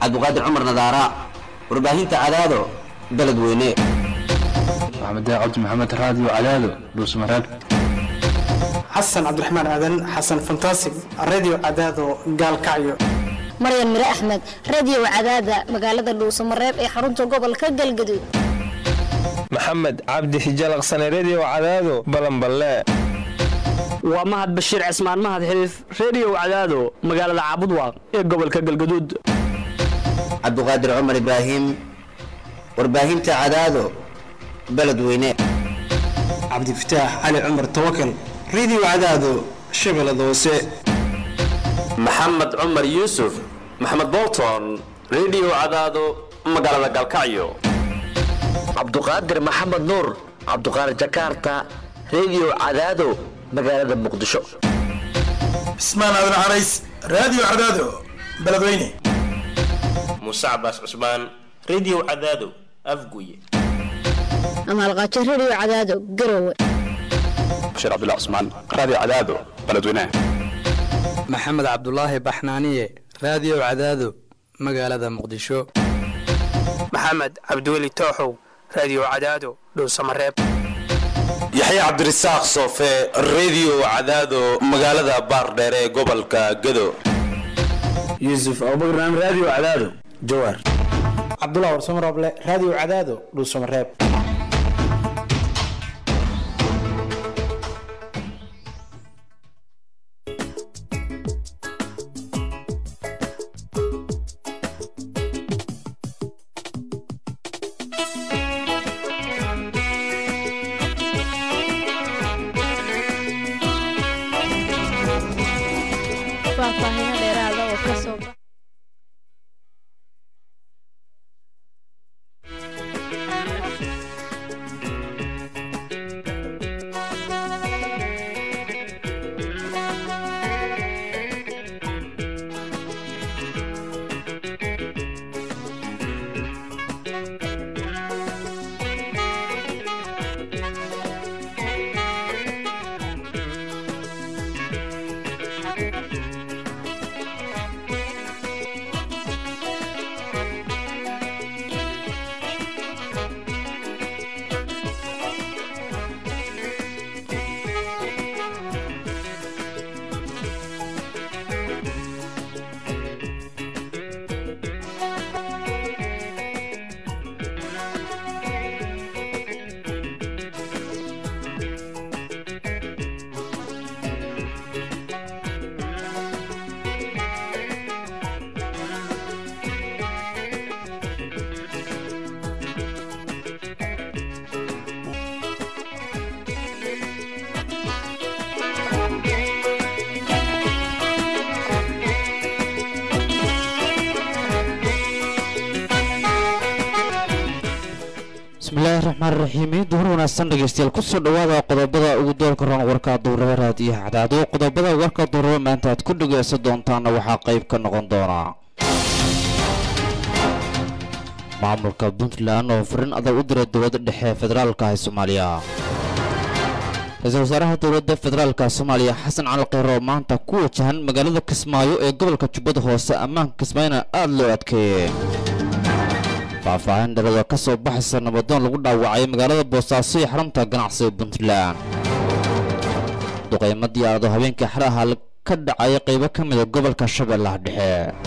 cabdiqaadir cumar nadaara warbaahinta cadaado beledweyne maxamed cabdi maxamed raadiyo cadaado dhuusmareeb xasan cabdiraxmaan aadan xasan fantasig radio cadaado gaalkacyo maryan mire axmed radio cadaada magaalada dhuusamareeb ee xarunta gobolka galgaduud maxamed cabdi hijalaqsane redio cadaado balanballe waa mahad bashiir cismaan mahad xiliif redio cadaado magaalada caabudwaaq ee gobolka galgaduud cabdiqaadir cumar ibraahim warbaahinta cadaado beledweyne cabdifataax cali cumar tawakal radio cadaado shabeellada hoose maxamed cumar yuusuf maxamed bolton redio cadaado magaalada galkacyo cabduqaadir maxamed nuur cabduqaadir jakarta redio cadaado magaalada muqdisho cismaan aadan carays radio cadaado beledweyne muuse cabaas cusmaan redio cadaado afguye amaalqaajo redio cadaado garowe bashiir cabdullah cusmaan radio cadaado beledweyne maxamed cabdulaahi baxnaaniye radio cadaado magaalada muqdisho maxamed cabdiweli tooxow radio cadaado dhuusamareeb yaxye cabdirasaaq soofe redio cadaado magaalada baardheer ee gobolka gado yuusuf abubakran radio cadaado jawaar cabdullah warsamarooble radio cadaado dhuusamareeb bismillahi raxmaan raxiim duhur wanaagsan dhegeystayaal kusoo dhawaada qodobada ugu doorka roon warka duuraba raadiyaha cadaado qodobada warka duuraba maanta aad ku dhegeysan doontaana waxaa qayb ka noqon doona maamulka puntland oo farin adag u diray dowladda dhexe ee federaalka ee soomaaliya ra-iisul wasaaraha dowladda federaalka soomaaliya xasan cali kheyre oo maanta ku wajahan magaalada kismaayo ee gobolka jubbada hoose ammaanka kismaayona aada loo adkeeyey faahfaahin dhalada ka soo baxaysa nabadoon lagu dhaawacay magaalada boosaaso ee xarunta ganacsiga puntland duqeymo diyaarado habeenkii xaraha ka dhacay qaybo ka mida gobolka shabeellaha dhexe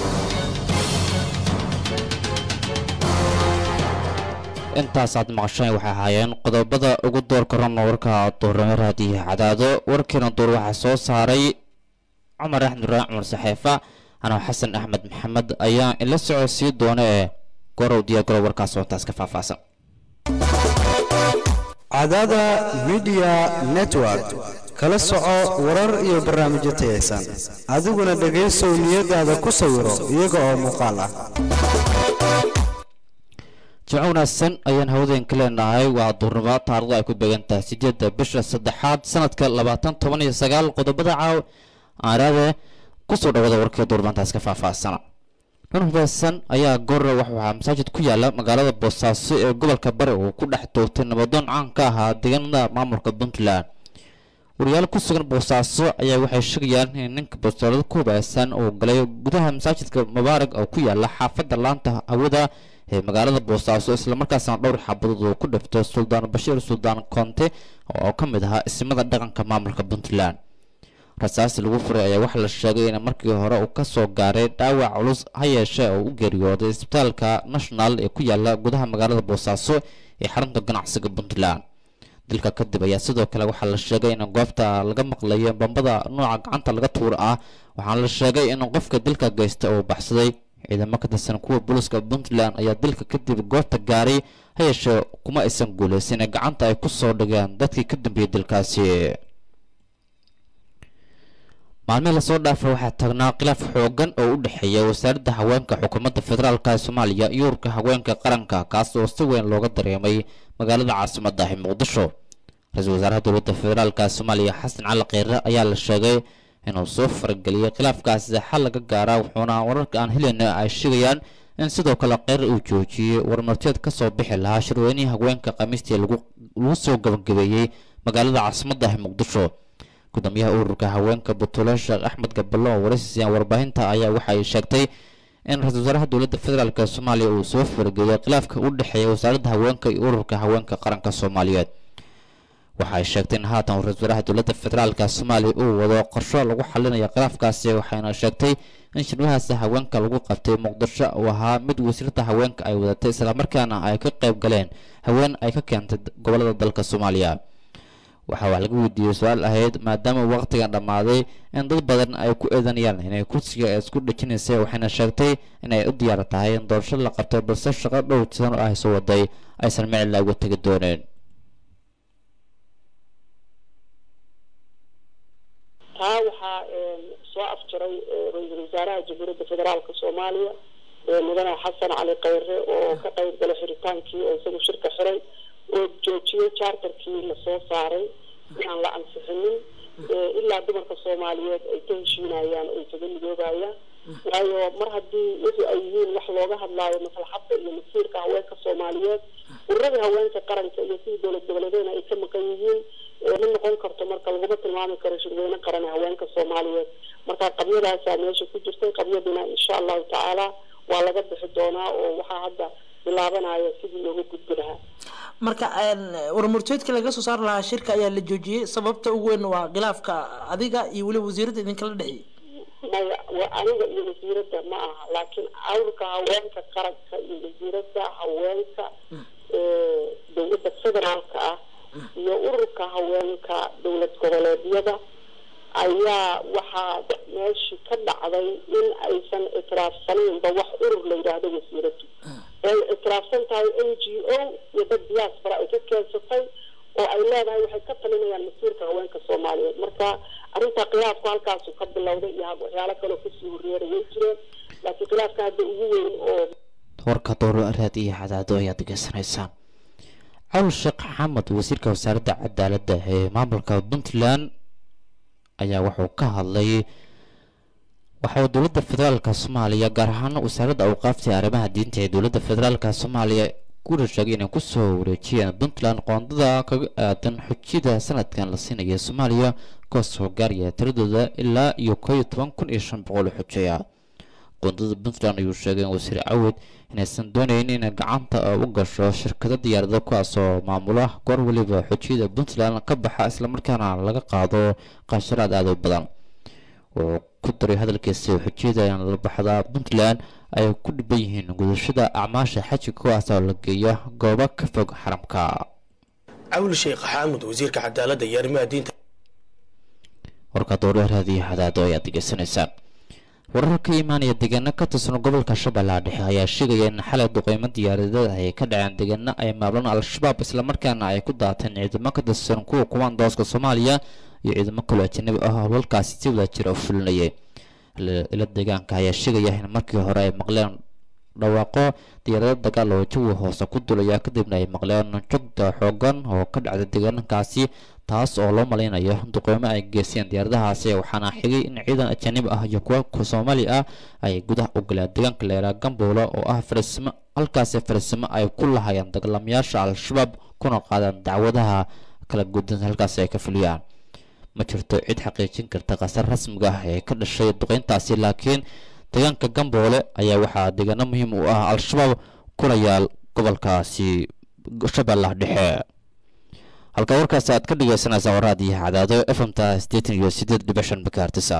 intaasaad maqasheen waxay ahaayeen qodobada ugu doorka ronna warka duurnimo raadiyaha cadaado warkiina duur waxaa soo saaray cumar axmed ibraahim cumar saxeefa anoo xasan axmed maxamed ayaa ila socodsiin doona ee gorow diyaagaro warkaas oo intaas ka faahfaahsan cadaada midiya network kala soco warar iyo barnaamijyo tayaysan adiguna dhegaysow niyadaada ku sawiro iyaga oo muuqaal ah jimco wanaagsan ayaan hawdeen ka leenahay waa duurnimo taarikhdu ay ku beegan tahay sideedda bisha saddexaad sanadka labaatan toban iyo sagaal qodobada caaw aaraade kusoo dhawada warkii duurmaantaas ka faahfaahsana nin hubeysan ayaa goorre waxaa masaajid ku yaala magaalada boosaaso ee gobolka bari uu ku dhex toogtay nabadoon caan ka ahaa deegaanada maamulka puntland wariyaal ku sugan boosaaso ayaa waxay sheegayaan in ninka bastoolada ku hubaysan uu galay gudaha masaajidka mubaarag oo ku yaala xaafadda laanta hawada ee magaalada boosaaso islamarkaasna dhowr xabadood uu ku dhifto suldaan bashiir suldaan konte oo ka mid ahaa ismada dhaqanka maamulka puntland rasaasi lagu furay ayaa waxaa la sheegay in markii hore uu ka soo gaaray dhaawac culus ha yeeshee oo u geeriyooday isbitaalka national ee ku yaala gudaha magaalada boosaaso ee xarunta ganacsiga puntland dilka kadib ayaa sidoo kale waxaa la sheegay in goobta laga maqlayo bambada nooca gacanta laga tuur ah waxaana la sheegay in qofka dilka geysta uu baxsaday ciidamo ka tirsan kuwa booliska puntland ayaa dilka kadib goobta gaaray ha yeeshee kuma aysan guuleysan in gacanta ay ku soo dhigeen dadkii ka dambeeyey dilkaasi maalmihii lasoo dhaafay waxaa taagnaa khilaaf xoogan oo u dhexeeya wasaaradda haweenka xukuumadda federaalk ee soomaaliya iyo ururka haweenka qaranka kaas oo si weyn looga dareemay magaalada caasimadda ah ee muqdisho ra-iisul wasaaraha dowladda federaalk ee soomaaliya xasan cali kheyre ayaa la sheegay inuu soo farageliyey khilaafkaasi xal laga gaara wuxuuna wararka aan helayna ay sheegayaan in sidoo kale kheyre uu joojiyey warmarteed ka soo bixi lahaa shirweynihii haweenka khamiistii lagu soo gabagabeeyey magaalada caasimadda ah ee muqdisho gudoomiyaha ururka haweenka buntule sheekh axmed gaballo oo waraysiisayaan warbaahinta ayaa waxay sheegtay in ra-iisul wasaaraha dowladda federaalk ee soomaaliya uu soo farageliyay khilaafka u dhexeeya wasaaradda haweenka iyo ururka haweenka qaranka soomaaliyeed waxa ay sheegtay in haatan uu ra-isul wasaaraha dowladda federaalk soomaaliya uu wado qorsho lagu xalinayo khilaafkaasi waxayna sheegtay in shirwahaasi haweenka lagu qabtay muqdisho uu ahaa mid wasiirada haweenka ay wadatay islamarkaana ay ka qayb galeen haween ay ka keentay gobolada dalka soomaaliya waxaa wax laga weydiiyey su-aal ahayd maadaama waqtigan dhammaaday in dad badan ay ku eedanayaan inay kursiga isku dhejinaysay waxayna sheegtay inay u diyaar tahay in doorasho la qabtay balse shaqo dhow tisan oo ay soo waday aysan micila uga tegi dooneen taa waxaa soo afjaray ra-iisul wasaaraha jamhuuriyadda federaalka soomaaliya mudane xasan cali kheyre oo ka qayb galay xiritaankii oo isagu shirka xiray oo joojiyey charterkii lasoo saaray inaan la ansixinin ilaa dumarka soomaaliyeed ay ka heshiinayaan oo ay kaga midoobayaan waayo mar haddii wixii ay yihiin wax looga hadlaayo maslaxadda iyo masiirka haweenka soomaaliyeed ururadii haweenka qaranka iyo sidii dowlad goboleedeena ay ka maqan yihiin ma noqon karto marka laguma tilmaami karo shirweyne qaran ee haweenka soomaaliyeed marka qabyadaasaa meesha ku jirtay qabyadina insha allahu tacaala waa laga bixi doonaa oo waxaa hadda bilaabanaya sidii looga gudbi lahaa marka warmurteedka laga soo saari lahaa shirka ayaa la joojiyey sababta ugu weyn waa khilaafka adiga iyo weliba wasiiradda idinkala dhexeeyey maya waa aniga iyo wasiiradda ma aha laakiin awrka haweenka qaranka iyo wasiiradda haweenka dowladda federaalka ah iyo ururka haweenka dowlad goboleedyada ayaa waxaa meeshii ka dhacday in aysan itiraafsanaynba wax urur la yidhaahdo wasiiradu ay itiraafsan tahay n g o iyo dad diaspora ay ka keensatay oo ay leedahay waxay ka talinayaan masiirka haweenka soomaaliyeed marka arrinta khilaafku halkaasu ka bilowday iyo waxyaalo kaloo kasii horreera way jireen laakiin khilaafka hadda ugu weyn oo warka dooro araad iyo cadaado ayaad degeysanaysaan cawl sheekh xamed wasiirka wasaaradda cadaaladda ee maamulka puntland ayaa wuxuu ka hadlay waxa uu dowladda federaalka soomaaliya gaar ahaan wasaaradda awqaafta arrimaha diinta ee dowladda federaalka soomaaliya kuna sheegay inay kusoo wareejiyeen puntland qoondada kaga aadan xujida sanadkan la siinaya soomaaliya kaasoo gaaraya tiradooda ilaa iyo koo iyo toban kun iyo shan boqol xujeya qoondada puntland ayuu sheegay in wasiir cawid inaysan doonayn inay gacanta u gasho shirkado diyaarada kuwaasoo maamula goor weliba xujiyada puntland ka baxa islamarkaana laga qaado qasharaad aada u badan wuxuu ku daray hadalkiisa xujiyada in la baxda puntland ay ku dhiban yihiin gudashada acmaasha xaji kuwaasoo la geeyo goobo ka fog xaramka cawl sheekh xaamud wasiirka cadaaladda iyo arrimaha diinta warka dowlaraadiyo hadaado ayaad degeysanaysaan warar ka imaanaya deegaano ka tirsan gobolka shabeellaha dhexe ayaa sheegaya in xalay duqeymo diyaaradeed ay ka dhaceen deegaano ay maamulaan al-shabaab islamarkaana ay ku daateen ciidamo ka tirsan kuwa kumaandooska soomaaliya iyo ciidamo kaloo ajanabi ah oo halkaasi si wada jira u fulinayay ila deegaanka ayaa sheegaya in markii hore ay maqleen dhawaaqo diyaarado dagaal oo jawi hoose ku dulaya kadibna ay maqleen jogda xoogan oo ka dhacda deegaankaasi taas oo loo malaynayo duqeymo ay geysteen diyaaradahaasi waxaana xigay in ciidan ajanibi ah iyo kuwa soomaali ah ay gudaha u galeen deegaanka leeraa gamboolo oo ah farisimo halkaasi farisimo ay ku lahayeen dagaalamayaasha al-shabaab kuna qaadeen dacwadaha kala gudan halkaasi ay ka fuliyaan ma jirto cid xaqiijin karta khasar rasmiga ah ee ka dhashay duqeyntaasi laakiin deegaanka gamboole ayaa waxaa deegaano muhiim u ah al-shabaab kuna yaal gobolkaasi shabeellaha dhexe halka warkaasi aad ka dhegeysanaysaa waraadiyo cadaado fmta sideetan iyo sideed dhibic shan makaartisa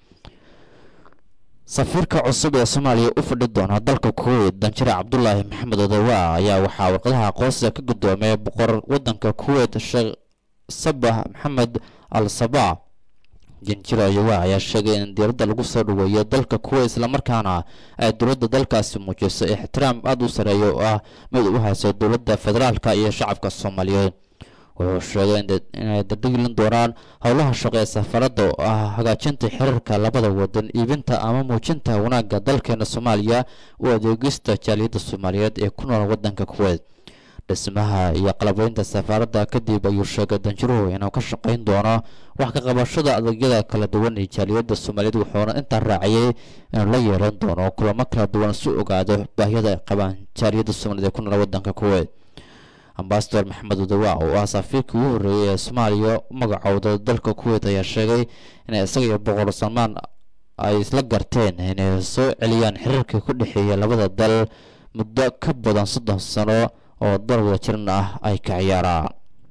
safiirka cusub ee soomaaliya u fadhi doona dalka kuweyt danjire cabdulaahi maxamed odowa ayaa waxaa warqadaha aqoonsiga ka gudoomay boqor wadanka kuweyt sheekh sabax maxamed al sabaa janjiro odowa ayaa sheegay in diiradda lagu soo dhaweeyo dalka kuweyt islamarkaana ay dowladda dalkaasi muujiso ixtiraam aada u sareeya oo ah mid u hayso dowladda federaalka iyo shacabka soomaaliyeed wuxuu sheegay inay dardhigilin doonaan howlaha shaqo ee safaradda oo ah hagaajinta xiriirka labada wadan iibinta ama muujinta wanaagga dalkeena soomaaliya u adeegista jaaliyadda soomaaliyeed ee ku nool wadanka kuweyt dhismaha iyo qalabeynta safaaradda kadib ayuu sheegay danjiruhu inuu ka shaqayn doono wax ka qabashada adeegyada kala duwan ee jaaliyadda soomaaliyeed wuxuuna intaa raaciyey inuu la yeelan doono kulamo kala duwan si ogaado baahiyada ay qabaan jaaliyadda soomaaliyeed ee ku nool wadanka kuweyt ambasador maxamed odowa oo ah safiirkii ugu horreeyay ee soomaaliya u magacowda dalka kuweyt ayaa sheegay inay isaga iyo boqor salmaan ay isla garteen inay soo celiyaan xiriirka ku dhexeeya labada dal muddo ka badan soddon sano oo dal wada jiran ah ay ka ciyaaraan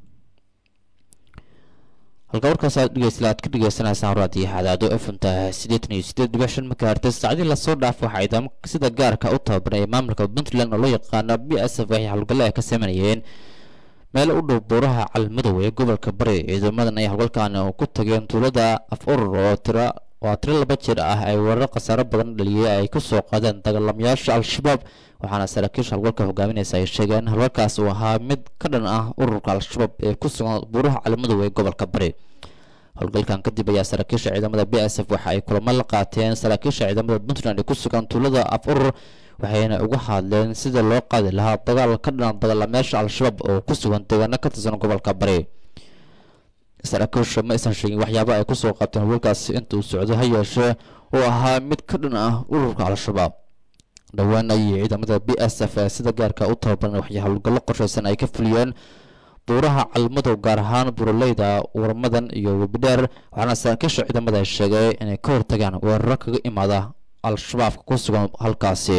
halka warkaas aad dhegeysta aad ka dhegeysanaysaa raadiyo hadaado fmta sideetan iyo sideed dhibic shan makaartes saacadii lasoo dhaaf waxaa ciidamo sida gaarka u tababaray maamulka puntland oo loo yaqaano b s f ay howlgalle ay ka sameynayeen meel u dhow buuraha calmadow ee gobolka bari ciidamadan ay howlgalkan ku tageen tuulada af urur oo tira waa tiro laba jir ah ay weerar khasaaro badan dhaliyay ay ku soo qaadeen dagaalamayaasha al-shabaab waxaana saraakiisha howlgalka hogaaminaysa ay sheegeen howlgalkaas uu ahaa mid ka dhan ah ururka al-shabaab ee ku sugan buuraha calmadow ee gobolka bari howlgalkan kadib ayaa saraakiisha ciidamada b s f waxa ay kulamo la qaateen saraakiisha ciidamada puntland ee ku sugan tuulada af urur waxayna uga hadleen sida loo qaadi lahaa dagaal ka dhan dagaalamayaasha al-shabaab oo ku sugan deegaano ka tirsan gobolka bari saraakiisha ma aysan sheegin waxyaaba ay kusoo qabteen howlgalkaasi inta uu socdo ha yeeshee oo ahaa mid ka dhan ah ururka al-shabaab dhowaan ayay ciidamada b s f ee sida gaarka u tababaran waxay howlgallo qorshaysan ay ka fuliyeen buuraha calmadow gaar ahaan buraleyda warmadan iyo webidheer waxaana saraakiisha ciidamada ay sheegay inay ka hortagaan weeraro kaga imaada al-shabaabka ku sugan halkaasi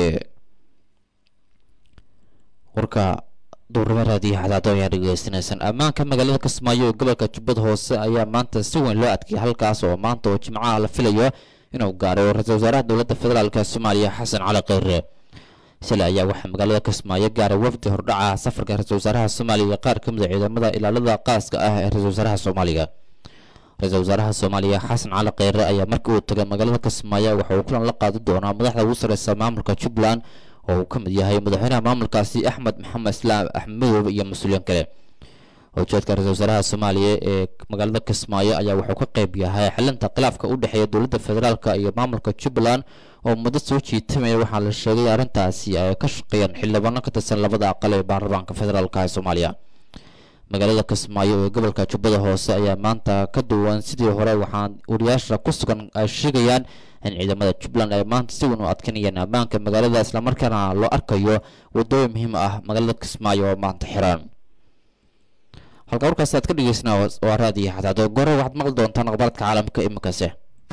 warka duurnimo raadiyo xadaado ayaa dhegeysanaysan ammaanka magaalada kismaayo ee gobolka jubbada hoose ayaa maanta si weyn loo adkeeyay halkaas oo maanta oo jimcaha la filayo inuu gaaray ra-iisul wasaaraha dowladda federaalk soomaaliya xasan cali kheyre shalay ayaa waxaa magaalada kismaayo gaaray wafdi hordhaca safarka ra-isul wasaaraha soomaaliya iyo qaar ka mid a ciidamada ilaalada qaaska ah ee ra-isul wasaaraha soomaaliya ra-isul wasaaraha soomaaliya xasan cali kheyre ayaa markii uu tagay magaalada kismaayo waxa uu kulan la qaadi doonaa madaxda ugu sareysa maamulka jubbaland oo uu ka mid yahay madaxweynaha maamulkaasi axmed maxamed islaam axmed madoobe iyo mas-uuliyiin kale ujeedka ra-isul wasaaraha soomaaliya ee magaalada kismaayo ayaa wuxuu ka qayb yahay xalinta khilaafka u dhexeeya dowladda federaalk iyo maamulka jubbaland oo muddo soo jiitamaya waxaa la sheegay arrintaasi ay ka shaqeeyaan xildhibaano ka tirsan labada aqal ee baarlamaanka federaalk ee soomaaliya magaalada kismaayo ee gobolka jubbada hoose ayaa maanta ka duwan sidii hore waxaa wariyaasha ku sugan ay sheegayaan in ciidamada jubbaland ay maanta si weyn u adkanayeen ammaanka magaalada islamarkaana loo arkayo wadooyin muhiim ah magaalada kismaayo oo maanta xiran halka warkaas aad ka dhegeysnaa waa raadiyo xadaado gore waxaad maqli doontaan akhbaaradka caalamka iminkase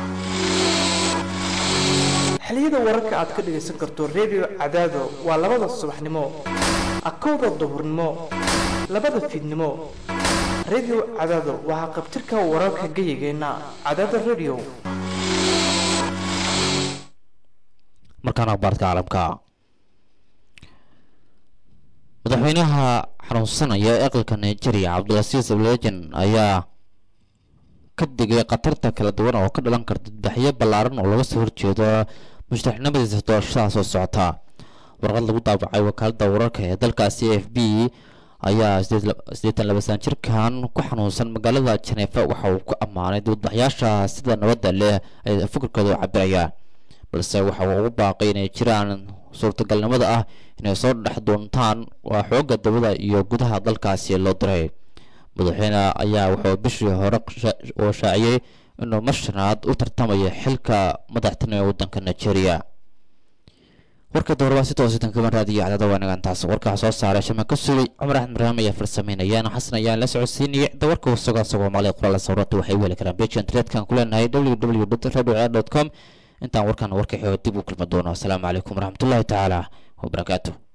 xiliyada wararka aad ka dhegaysan karto redio cadaado waa labada subaxnimo akowda duhurnimo labada fiidnimo redio cadaado waxaa qabtirka wararka gayigeenna cadaada redio markaan akhbaaradka caalamka madaxweynaha xanuunsanaya ee aqalka nigeria cabdilasiis ablejan ayaa ka digay khatarta kala duwan oo ka dhalan karta dadbaxyo ballaaran oo laga soo horjeedo mushtaxnimadiisa doorashada soo socota warqad lagu daabacay wakaaladda wararka ee dalkaasi a f b ayaa siddeetan laba saan jirkan ku xanuunsan magaalada janeefa waxa uu ku ammaanay dibadbaxyaasha sida nabadda leh ay fikirkooda u cabirayaan balse waxa uu ugu baaqay inay jiraan suurtagalnimada ah inay soo dhex doontaan waa xoogga dabada iyo gudaha dalkaasi loo diray madaxweyne ayaa wuxuu bishii hore oo shaaciyey inuu mar shanaad u tartamayo xilka madaxtinimo ee waddanka nigeria warka doorabaa si toositan kama raadiyo cadada wanagan taas warkaa soo saaray shama ka sugay cumar axmed barnaam ayaa farsameynayaan xasan ayaan la socodsiinaya da warka wasagaa soomaaliya qoraala sawrata waxay weli karaan beji internetka ku leenahay www radio com intaan warkan warka xeego dib u kulmi doono asalaamu calaykum waraxmatullaahi tacaala wabarakaatu